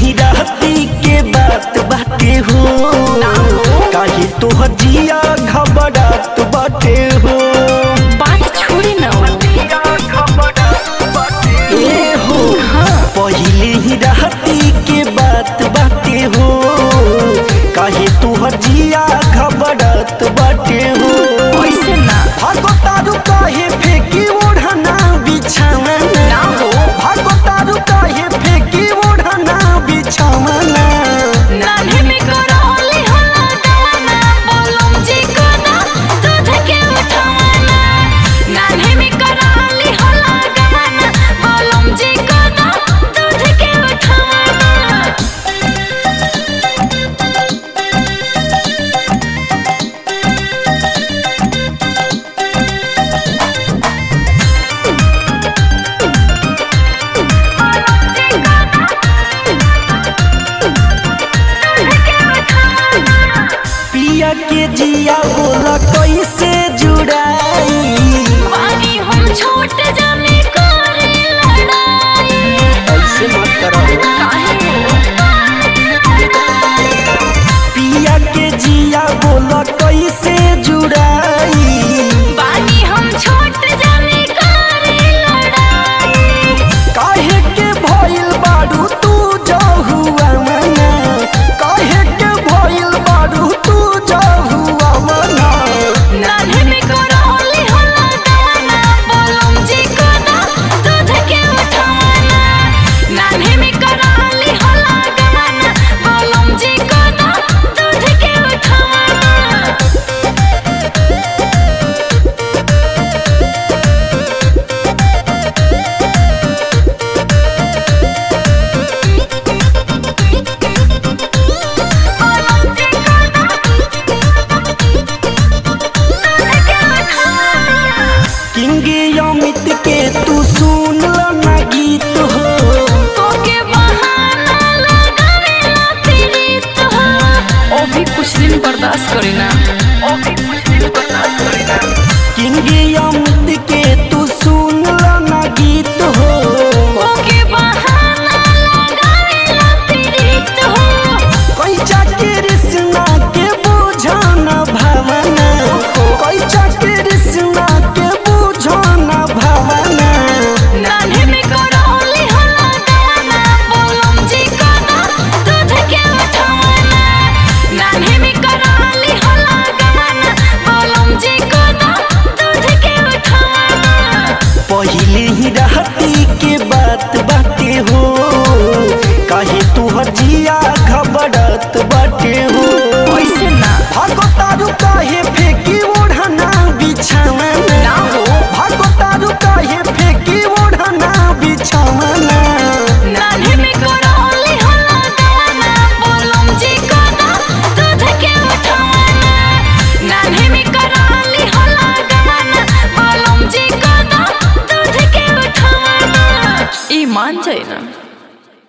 ही रहती के बात बाटे हो काहे तोहर जिया घबरात बाटे हो बात छोड़ी ना ए हो पहिले ही रहती के बात बाटे हो काहे तोहर जिया घबरात बाटे हो ऐसे ना भागो तारू काहे फेंकी ओढ़ना बिछाना ना हो। भागो तारू काहे फेंकी ओढ़ना बिछाना नान्हे में करौली होला गाना बोलम जी को ना दूध के उठाना नान्हे में करौली होला गाना बोलम जी को ना दूध के उठाना पिया के